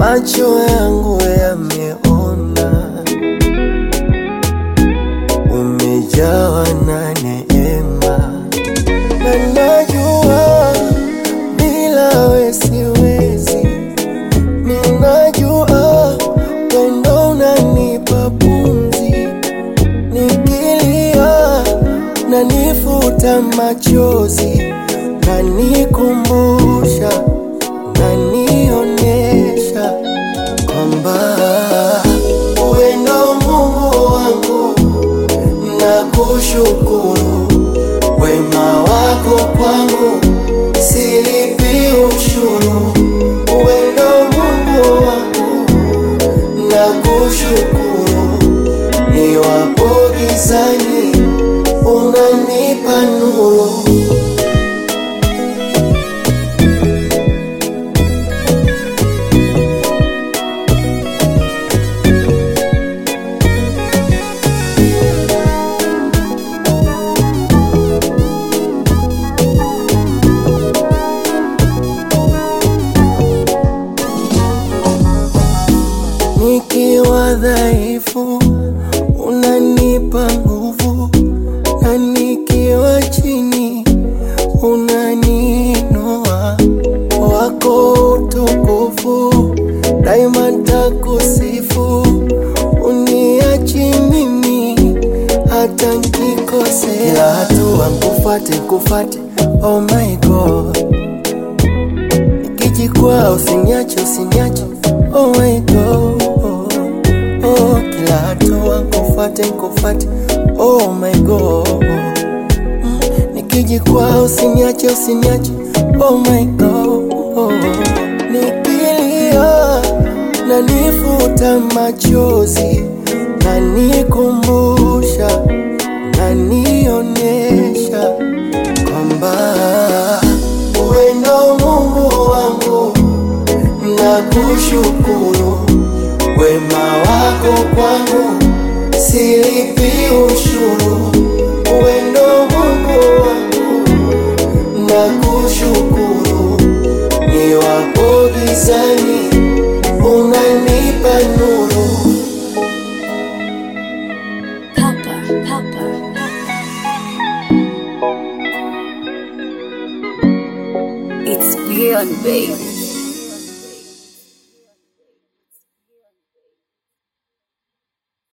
macho yangu yameona, umejawa na neema, na najua bila we siwezi, ninajua wendo unanipa pumzi, nikilia na nifuta machozi, na nikumbusha na nionesha kwamba wendo Mungu wangu, nakushukuru wema wako kwangu, silipi ushuru. Wendo Mungu wangu, nakushukuru niwapo gizani, unanipa nuru. Nikiwa dhaifu unanipa nguvu, na nikiwa chini unaniinua. Wako utukufu daima, takusifu, uniachi mimi hata nkikosea. Kila hatua nkufate, nkufate, oh my God Nikijikwaa usiniache, usiniache, oh my God. Oh, kila hatua nkufuate, nkufuate, oh my God. Mm, Nikijikwaa usiniache, usiniache, oh my God. Nikilia na nifuta machozi na nikumbusha na nionyesha kwamba wendo Mungu wangu, nakushukuru wema wako kwangu, silipi ushuru. Wendo Mungu wangu, nakushukuru niwapo gizani, unanipa nuru. Papa, Papa. It's beyond, baby.